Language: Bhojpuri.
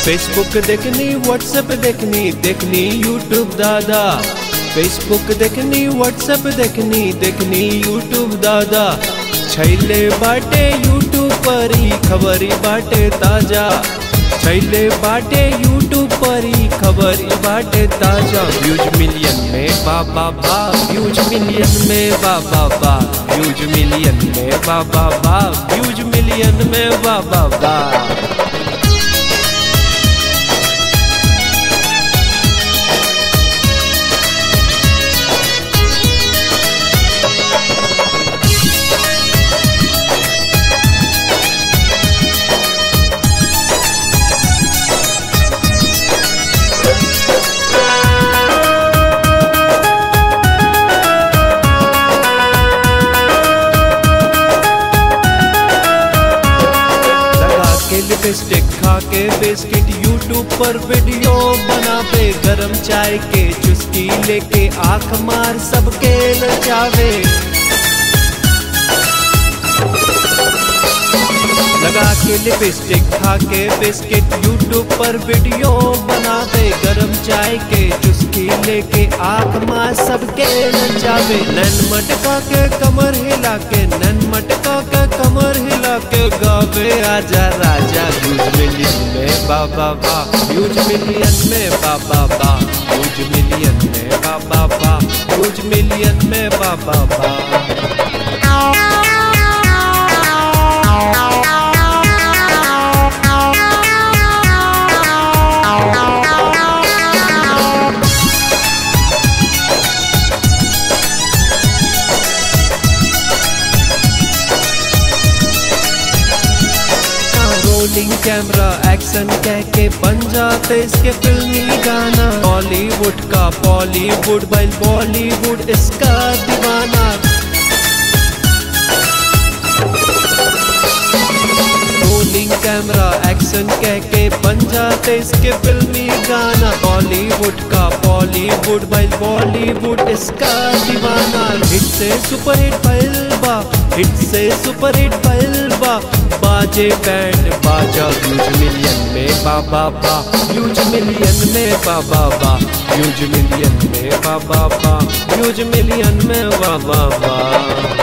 फेसबुक देखनी व्हाट्सएप देखनी देखनी यूट्यूब दादा फेसबुक देखनी व्हाट्सएप देखनी देखनी यूट्यूब दादा छैले बाटे यूट्यूब पर ही खबरी बाटे ताजा छैले बाटे यूट्यूब पर ही खबर ही बाटे ताजा व्यूज मिलियन में बाबा बा व्यूज मिलियन में बाबा बा व्यूज मिलियन में बाबा बा व्यूज मिलियन में बाबा बा लगा के लिपस्टिक खा के बिस्किट यूट्यूब पर वीडियो बना पे गरम चाय के चुस्की लेके आंख मार सबके नचावे लगा के लिपस्टिक खा के बिस्किट यूट्यूब पर वीडियो बना दे गरम चाय के चुस्की लेके आंख मार सबके नचावे नन मटका के कमर हिला के नन मटका के कमर हिला के गावे आजा राजा यूज मिलियन में बाबा बा यूज मिलियन में बाबा बा यूज मिलियन में बाबा बा यूज मिलियन में बाबा बा रोलिंग कैमरा एक्शन कह के बन जाते इसके फिल्मी गाना बॉलीवुड का बॉलीवुड बाइल बॉलीवुड इसका दीवाना रोलिंग कैमरा एक्शन कह के बन जाते इसके फिल्मी गाना बॉलीवुड का बॉलीवुड बाइल बॉलीवुड इसका दीवाना हिट से सुपर हिट बा हिट से सुपर हिट बा बाजे बैंड बाजा यूज मिलियन में बाबा बा यूज मिलियन में बाबा बा यूज मिलियन में बाबा बा यूज मिलियन में बाबा बा